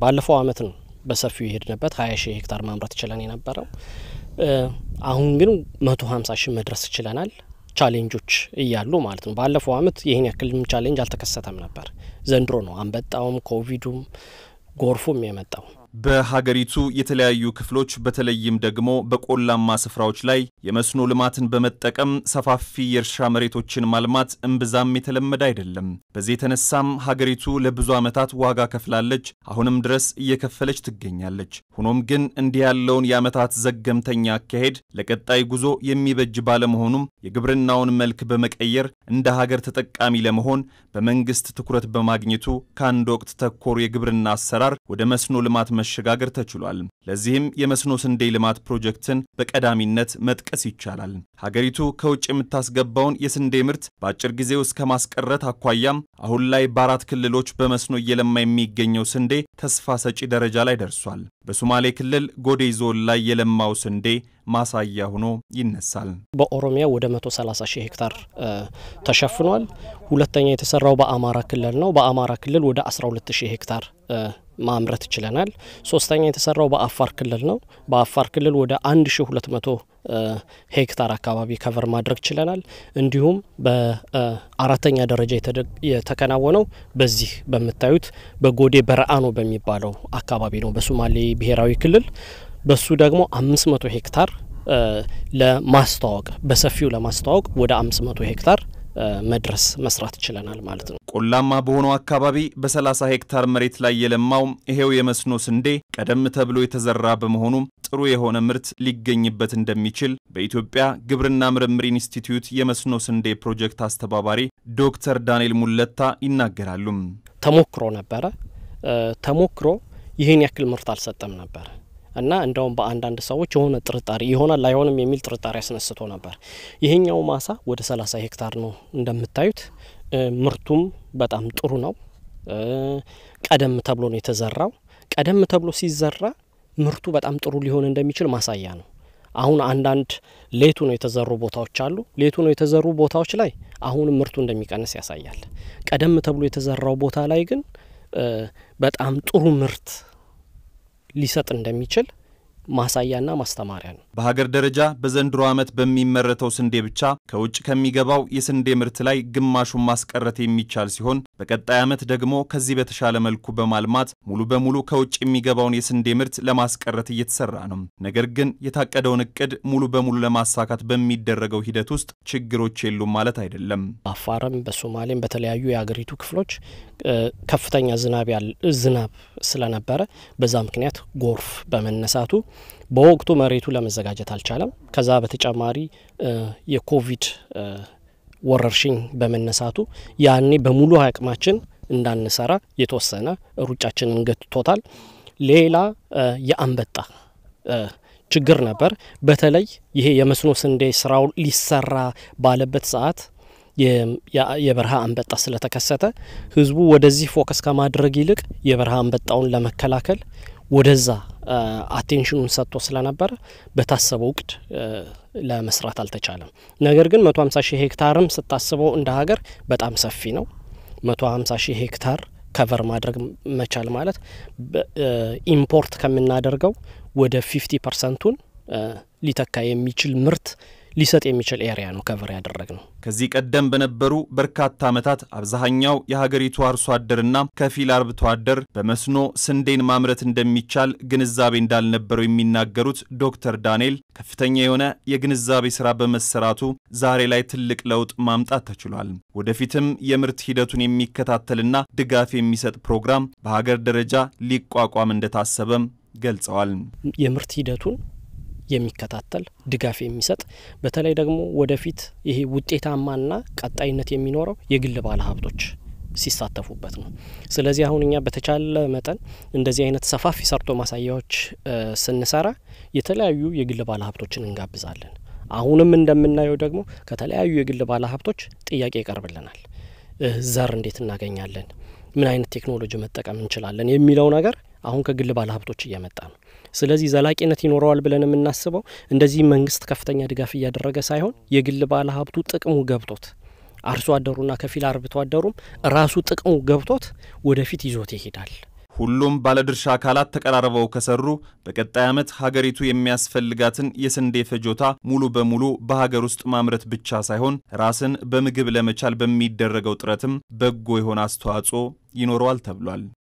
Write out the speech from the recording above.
ባለፈው አመት ነው በሰፊው የሄድንበት ሀያ ሺህ ሄክታር ማምረት ችለን የነበረው አሁን ግን መቶ ሀምሳ ሺህ መድረስ ችለናል። ቻሌንጆች እያሉ ማለት ነው። ባለፈው አመት ይህን ያክልም ቻሌንጅ አልተከሰተም ነበር። ዘንድሮ ነው አንበጣውም፣ ኮቪዱም፣ ጎርፉም የመጣው። በሀገሪቱ የተለያዩ ክፍሎች በተለይም ደግሞ በቆላማ ስፍራዎች ላይ የመስኖ ልማትን በመጠቀም ሰፋፊ የእርሻ መሬቶችን ማልማት እምብዛም የተለመደ አይደለም። በዚህ የተነሳም ሀገሪቱ ለብዙ ዓመታት ዋጋ ከፍላለች፣ አሁንም ድረስ እየከፈለች ትገኛለች። ሆኖም ግን እንዲህ ያለውን የዓመታት ዘገምተኛ አካሄድ ለቀጣይ ጉዞ የሚበጅ ባለመሆኑም የግብርናውን መልክ በመቀየር እንደ ሀገር ተጠቃሚ ለመሆን በመንግስት ትኩረት በማግኘቱ ከአንድ ወቅት ተኮር የግብርና አሰራር ወደ መስኖ ልማት መሸጋገር ተችሏል። ለዚህም የመስኖ ስንዴ ልማት ፕሮጀክትን በቀዳሚነት መጥቀስ ይቻላል። ሀገሪቱ ከውጭ የምታስገባውን የስንዴ ምርት በአጭር ጊዜ ውስጥ ከማስቀረት አኳያም አሁን ላይ በአራት ክልሎች በመስኖ እየለማ የሚገኘው ስንዴ ተስፋ ሰጪ ደረጃ ላይ ደርሷል። በሶማሌ ክልል ጎዴ ዞን ላይ የለማው ስንዴ ማሳያ ሆኖ ይነሳል። በኦሮሚያ ወደ 130 ሺህ ሄክታር ተሸፍኗል። ሁለተኛ የተሰራው በአማራ ክልል ነው። በአማራ ክልል ወደ 12 ሺህ ሄክታር ማምረት ችለናል። ሶስተኛ የተሰራው በአፋር ክልል ነው። በአፋር ክልል ወደ 1200 ሄክታር አካባቢ ከቨር ማድረግ ችለናል። እንዲሁም በአራተኛ ደረጃ የተከናወነው በዚህ በምታዩት በጎዴ በረአኖ በሚባለው አካባቢ ነው፣ በሶማሌ ብሔራዊ ክልል በሱ ደግሞ 500 ሄክታር ለማስተዋወቅ በሰፊው ለማስተዋወቅ ወደ 500 ሄክታር መድረስ መስራት ችለናል ማለት ነው። ቆላማ በሆነው አካባቢ በ30 ሄክታር መሬት ላይ የለማው ይሄው የመስኖ ስንዴ ቀደም ተብሎ የተዘራ በመሆኑም ጥሩ የሆነ ምርት ሊገኝበት እንደሚችል በኢትዮጵያ ግብርና ምርምር ኢንስቲትዩት የመስኖ ስንዴ ፕሮጀክት አስተባባሪ ዶክተር ዳንኤል ሙለታ ይናገራሉ። ተሞክሮ ነበረ። ተሞክሮ ይህን ያክል ምርት አልሰጠም ነበር እና እንደውም በአንዳንድ ሰዎች የሆነ ጥርጣሬ ይሆናል አይሆንም የሚል ጥርጣሬ አስነስቶ ነበር። ይሄኛው ማሳ ወደ 30 ሄክታር ነው እንደምታዩት። ምርቱም በጣም ጥሩ ነው። ቀደም ተብሎ ነው የተዘራው። ቀደም ተብሎ ሲዘራ ምርቱ በጣም ጥሩ ሊሆን እንደሚችል ማሳያ ነው። አሁን አንዳንድ ሌቱ ነው የተዘሩ ቦታዎች አሉ። ሌቱ ነው የተዘሩ ቦታዎች ላይ አሁንም ምርቱ እንደሚቀንስ ያሳያል። ቀደም ተብሎ የተዘራው ቦታ ላይ ግን በጣም ጥሩ ምርት ሊሰጥ እንደሚችል ማሳያና ማስተማሪያ ነው። በሀገር ደረጃ በዘንድሮ ዓመት በሚመረተው ስንዴ ብቻ ከውጭ ከሚገባው የስንዴ ምርት ላይ ግማሹን ማስቀረት የሚቻል ሲሆን በቀጣይ ዓመት ደግሞ ከዚህ በተሻለ መልኩ በማልማት ሙሉ በሙሉ ከውጭ የሚገባውን የስንዴ ምርት ለማስቀረት እየተሰራ ነው። ነገር ግን የታቀደውን እቅድ ሙሉ በሙሉ ለማሳካት በሚደረገው ሂደት ውስጥ ችግሮች የሉም ማለት አይደለም። በአፋርም በሶማሌም በተለያዩ የሀገሪቱ ክፍሎች ከፍተኛ ዝናብ ዝናብ ስለነበረ በዛ ምክንያት ጎርፍ በመነሳቱ በወቅቱ መሬቱ ለመዘጋጀት አልቻለም። ከዛ በተጨማሪ የኮቪድ ወረርሽኝ በመነሳቱ ያኔ በሙሉ አቅማችን እንዳንሰራ የተወሰነ ሩጫችንን ገትቶታል። ሌላ የአንበጣ ችግር ነበር። በተለይ ይሄ የመስኖ ስንዴ ስራው ሊሰራ ባለበት ሰዓት የበረሃ አንበጣ ስለተከሰተ ህዝቡ ወደዚህ ፎከስ ከማድረግ ይልቅ የበረሃ አንበጣውን ለመከላከል ወደዛ አቴንሽኑን ሰጥቶ ስለነበረ በታሰበው እቅድ ለመስራት አልተቻለም። ነገር ግን መቶ ሀምሳ ሺህ ሄክታርም ስታስበው እንደ ሀገር በጣም ሰፊ ነው። መቶ ሀምሳ ሺህ ሄክታር ከቨር ማድረግ መቻል ማለት ኢምፖርት ከምናደርገው ወደ ፊፍቲ ፐርሰንቱን ሊተካ የሚችል ምርት ሊሰጥ የሚችል ኤሪያ ነው ከቨር ያደረግ ነው። ከዚህ ቀደም በነበሩ በርካታ ዓመታት አብዛኛው የሀገሪቱ አርሶ አደርና ከፊል አርብቶ አደር በመስኖ ስንዴን ማምረት እንደሚቻል ግንዛቤ እንዳልነበረው የሚናገሩት ዶክተር ዳንኤል ከፍተኛ የሆነ የግንዛቤ ስራ በመሰራቱ ዛሬ ላይ ትልቅ ለውጥ ማምጣት ተችሏል። ወደፊትም የምርት ሂደቱን የሚከታተልና ድጋፍ የሚሰጥ ፕሮግራም በሀገር ደረጃ ሊቋቋም እንደታሰበም ገልጸዋል። የምርት ሂደቱን የሚከታተል ድጋፍ የሚሰጥ በተለይ ደግሞ ወደፊት ይሄ ውጤታማና ቀጣይነት የሚኖረው የግል ባለ ሀብቶች ሲሳተፉበት ነው። ስለዚህ አሁን እኛ በተቻለ መጠን እንደዚህ አይነት ሰፋፊ ሰርቶ ማሳያዎች ስንሰራ የተለያዩ የግል ባለ ሀብቶችን እንጋብዛለን። አሁንም እንደምናየው ደግሞ ከተለያዩ የግል ባለ ሀብቶች ጥያቄ ይቀርብልናል። ዘር እንዴት እናገኛለን? ምን አይነት ቴክኖሎጂ መጠቀም እንችላለን? የሚለው ነገር አሁን ከግል ባለ ሀብቶች እየመጣ ነው። ስለዚህ ዘላቂነት ይኖረዋል ብለን የምናስበው እንደዚህ መንግስት ከፍተኛ ድጋፍ እያደረገ ሳይሆን የግል ባለ ሀብቱ ጥቅሙ ገብቶት አርሶ አደሩና ከፊል አርብቶ አደሩም ራሱ ጥቅሙ ገብቶት ወደፊት ይዞት ይሄዳል። ሁሉም ባለድርሻ አካላት ተቀራርበው ከሰሩ በቀጣይ ዓመት ሀገሪቱ የሚያስፈልጋትን የስንዴ ፍጆታ ሙሉ በሙሉ በሀገር ውስጥ ማምረት ብቻ ሳይሆን ራስን በምግብ ለመቻል በሚደረገው ጥረትም በጎ የሆነ አስተዋጽኦ ይኖረዋል ተብሏል።